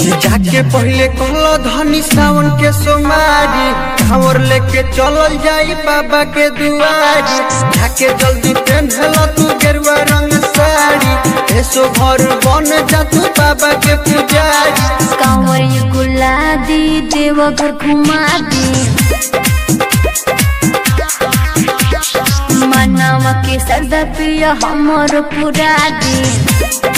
जाके पहले कहल धनी सावन के सोमारी कांवर लेके चलल जाई बाबा के दुआरी जाके जल्दी पहनल तू गेरुआ रंग साड़ी ऐसो घर बन जा तू बाबा के पुजारी कांवर गुला दी देवघर घुमा दी मनावा के सरदा पिया हमर पुरा दी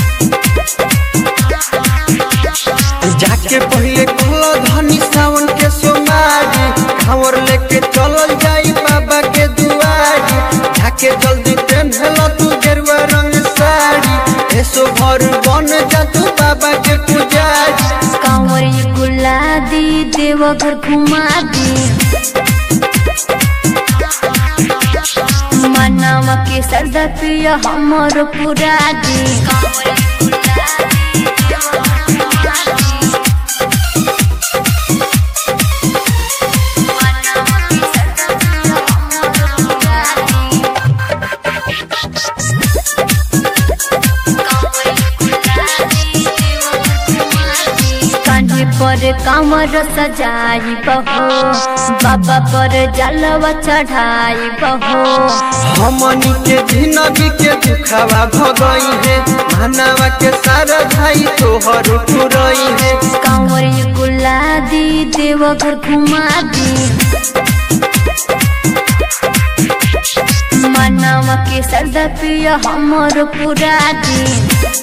जाके पहले कहल धनी सावन के सोमारी कांवर लेके चलल जाई बाबा के दुआरी जाके जल्दी पहनल तू गेरुआ रंग साड़ी ऐसो घर बन जा तू बाबा के पुजारी कांवर गुला दी देवघर घुमा दी मनावा के सरदा पिया हमर पुरा दी कान्हे पर कामर सजाई बहो बाबा पर जलवा चढ़ाई बहो हमनी के जिंदगी के दुखावा भगई है मानवा के सारा भाई तोहर पुरई है कांवर गुला दी देवघर घुमा दी मनावा के सरदा पिया हमर पुरा दी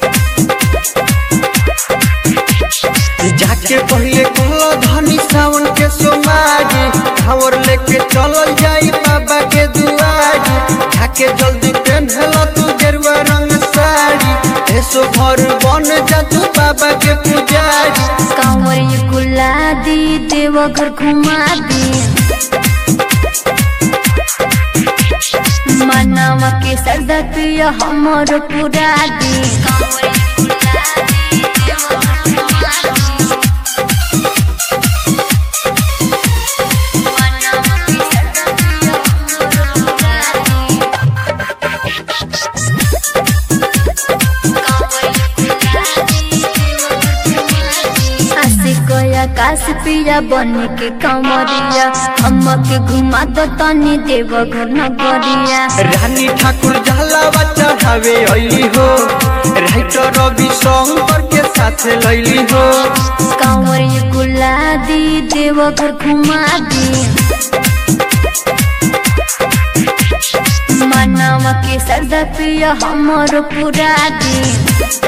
जाके पहले कहल धनी सावन के सोमारी खबर लेके चलल जाई बाबा के दुआरी जाके जल्दी पहनल तू गेरुआ रंग साड़ी ऐसो घर बन जा तू बाबा के पुजारी कांवर गुला दी देवघर घुमा दी मनावा के सरदा पिया हमर पुरा दी आकाश पिया बन के कमरिया हमके घुमा दो तनी देवघर नगरिया रानी ठाकुर जहलावा चढ़ावे अली हो राइटर रवि शंकर के साथ लैली हो कांवर गुला दी देवघर घुमा दी मनावा के सरदा पिया हमर पुरा दी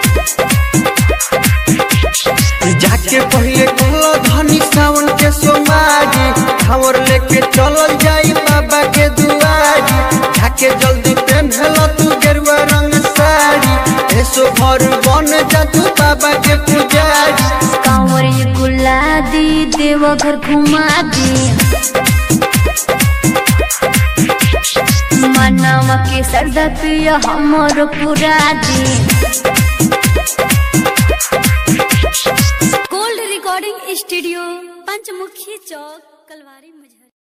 जाके पहले कहल धनी सावन के सोमारी खबर लेके चलल जाई बाबा के दुआरी जाके जल्दी पहनल तू गेरुआ रंग साड़ी ऐसो घर बन जा तू बाबा के पुजारी कांवर गुला दी देवघर घुमा दी मनावा के सरदा पिया हमर पुरा दी गोल्ड रिकॉर्डिंग स्टूडियो पंचमुखी चौक कलवारी मुझे